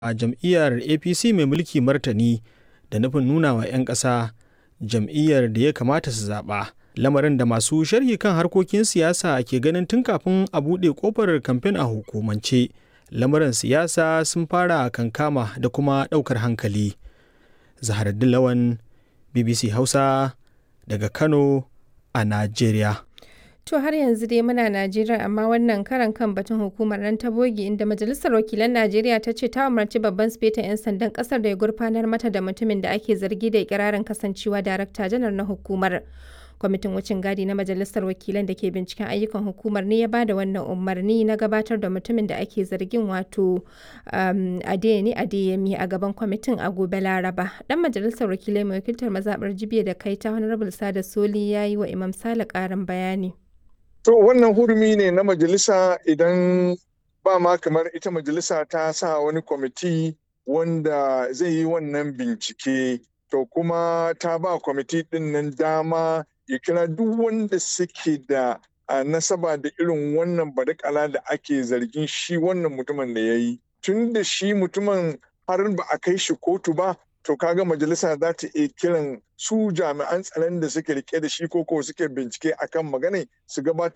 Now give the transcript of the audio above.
a jam'iyyar apc mai mulki martani da nufin nuna wa 'yan ƙasa jam'iyyar da ya kamata su zaɓa lamarin da masu sharhi kan harkokin siyasa ke ganin tun kafin a buɗe ƙofar kamfen a hukumance lamuran siyasa sun fara kankama da kuma ɗaukar hankali zaharaddin lawan bbc hausa daga kano a najeriya To har yanzu dai muna Najeriya amma wannan karan kan batun hukumar nan ta bogi inda Majalisar Wakilan Najeriya ta ce ta umarci babban sifetan 'yan sandan kasar da ya gurfanar mata da mutumin da ake zargi da ikirarin kasancewa darakta janar na hukumar. Kwamitin wucin gadi na Majalisar Wakilan da ke binciken ayyukan hukumar ne ya ba da wannan umarni na gabatar da mutumin da ake zargin wato um, Adeyemi Adeyemi a gaban kwamitin a gobe Laraba. Dan Majalisar Wakilai mai wakiltar mazaɓar Jibiya da Kaita Honorable Sada Soli ya yi wa Imam Sale ƙarin bayani. To wannan hurumi ne na majalisa idan ba ma kamar ita majalisa ta sa wani kwamiti wanda zai yi wannan bincike to kuma ta ba kwamiti din nan dama ya kira duk wanda suke da nasaba da irin wannan badakala da ake zargin shi wannan mutumin da ya yi. Tun da shi mutumin har ba a kai shi kotu ba to kaga majalisa za ta iya kiran su jami'an tsaron da suke rike da shi ko suke bincike akan magana su gabatar